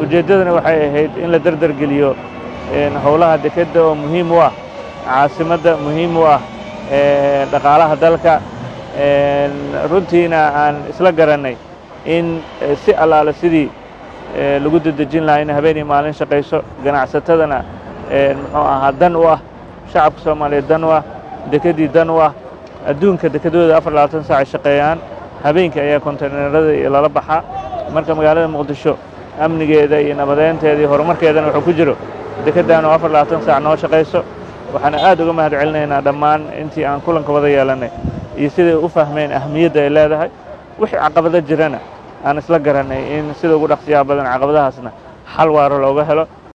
ujeeddadana waxay ahayd in la derdergeliyo howlaha dekedda oo muhiim u ah caasimadda muhiim u ah dhaqaalaha dalka runtiina aan isla garannay in si allaale sidii lagu dedejin lahaa in habeenii maalin shaqayso ganacsatadana muxuu ahaa dan u ah shacabka soomaaliyeed dan u ah dekeddii dan u ah adduunka dekedooda afar labaatan saac ay shaqeeyaan habeenkii ayaa konteynerada lala baxaa marka magaalada muqdisho amnigeeda iyo nabadeynteeda iyo horumarkeedana wuxuu ku jiro dekeddan oo afar labaatan saac noo shaqayso waxaana aad uga mahad celinaynaa dhammaan intii aan kulanka wada yeelannay iyo siday u fahmeen ahmiyadda ay leedahay wixii caqabado jirana aan isla garannay in sida ugu dhaqsiyaha badan caqabadahaasna xal waaro looga helo